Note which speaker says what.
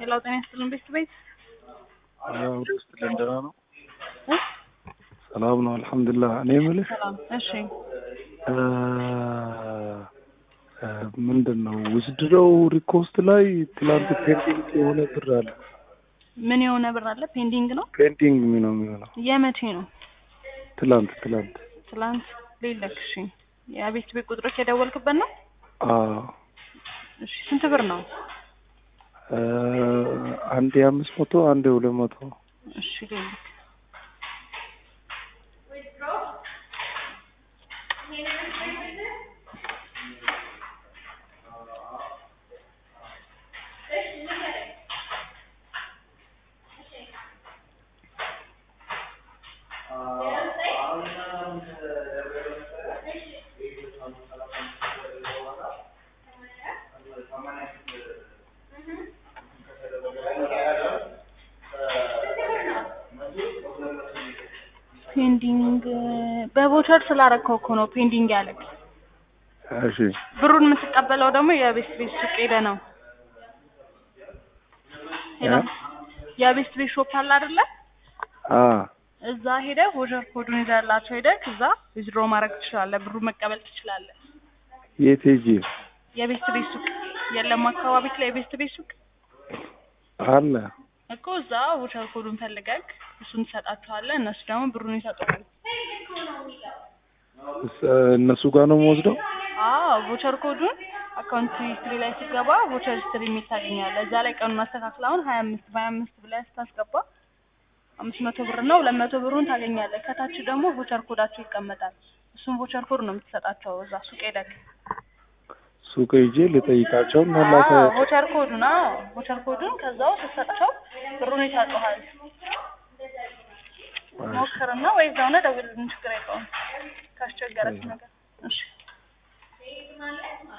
Speaker 1: ሌላው ጤና ይስጥልን ቤት ቤት
Speaker 2: ወደ ውስጥ ደህና ነው። ሰላም ነው አልሐምዱሊላህ። እኔ የምልህ
Speaker 1: ሰላም። እሺ
Speaker 2: ምንድን ነው ውስድረው ሪኮስት ላይ ትላንት ፔንዲንግ የሆነ ብር አለ።
Speaker 1: ምን የሆነ ብር አለ? ፔንዲንግ ነው።
Speaker 2: ፔንዲንግ ነው የሚሆነው።
Speaker 1: የመቼ ነው?
Speaker 2: ትላንት ትላንት
Speaker 1: ትላንት ሌለክ። እሺ የቤት ቤት ቁጥሮች የደወልክበት ነው?
Speaker 2: አዎ
Speaker 1: እሺ ስንት ብር ነው?
Speaker 2: አንድ የአምስት መቶ አንድ የሁለት መቶ
Speaker 1: እሺ ሌለክ። ፔንዲንግ በቮቸር ስላረከው እኮ ነው ፔንዲንግ ያለክ።
Speaker 2: እሺ
Speaker 1: ብሩን የምትቀበለው ደግሞ የቤት ቤት ሱቅ ሄደ ነው። ሄሎ የቤት ቤት ሾፕ አለ አይደለ?
Speaker 2: አ
Speaker 1: እዛ ሄደህ ቮቸር ኮዱን ይዘህላቸው ሄደህ እዛ ዊዝድሮ ማድረግ ትችላለህ። ብሩ መቀበል ትችላለህ።
Speaker 2: የት ሄጄ
Speaker 1: የቤት ቤት ሱቅ የለም አካባቢ ላይ የቤት ቤት ሱቅ
Speaker 2: አለ
Speaker 1: እኮ እዛ ቮቸር ኮዱን ፈልገህ እሱን ትሰጣቸዋለህ። እነሱ ደግሞ ብሩን ይሰጡሃል።
Speaker 2: እስ- እነሱ ጋር ነው የምወስደው።
Speaker 1: አዎ ቮቸር ኮዱን አካውንት ሂስትሪ ላይ ሲገባ ቮቸር ሂስትሪ የሚል ታገኛለህ። እዛ ላይ ቀኑን አስተካክለህ አሁን ሀያ አምስት በሀያ አምስት ብለህ ስታስገባ አምስት መቶ ብር ነው ሁለት መቶ ብሩን ታገኛለህ። ከታች ደግሞ ቮቸር ኮዳቸው ይቀመጣል። እሱን ቮቸር ኮድ ነው የምትሰጣቸው እዛ ሱቅ ሄደህ
Speaker 2: ሱቅ ሄጄ ልጠይቃቸው እና ላከ
Speaker 1: አዎ ቮቸር ኮዱን አዎ ቮቸር ኮዱን ከዛው ስትሰጣቸው ብሩን ይሰጡሃል። ሞክርና ወይ እዛው ነው ደውልልን፣ ችግር የለውም ካስቸገረች ነገር እሺ